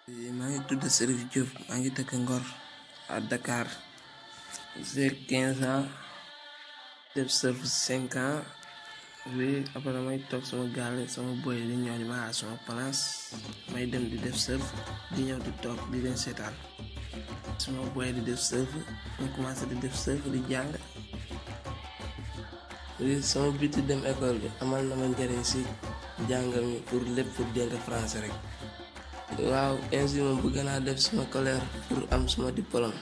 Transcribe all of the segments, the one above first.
maa ngi tudd Serif Diop maa ngi dëkk Ngor à Dakar j'ai quinze ans def surf cinq ans bi après may toog sama gaale sama boy di ñëw di ma xaar sama place may dem di def surf di ñëw di toog di leen seetaan sama boy di def surf ma commencé di def surf di jàng li sama biti dem école bi amal na ma njëriñ si jàng mi pour lépp pour dégg français rek waaw ainsi moom bëgg naa def sama colère pour am suma diplôme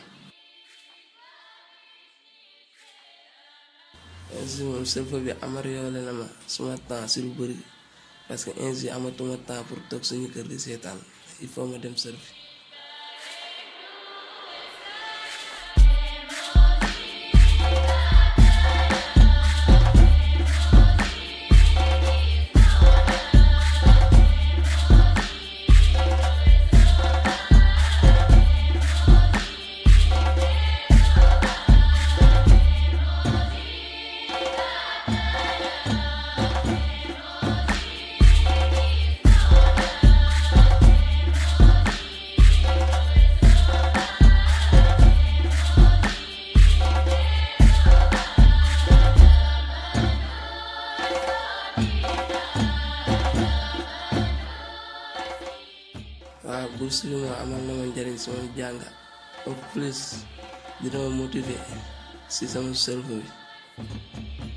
ainsi moom surf bi amélioré na ma suma temps si lu bëri parce que ainsi amatuma temps pour toog suñu kër di seetaan il faut ma dem surf waaw bourse bi moom amal na ma njëriñ sama jàng en plus dina ma motiver si sama surf bi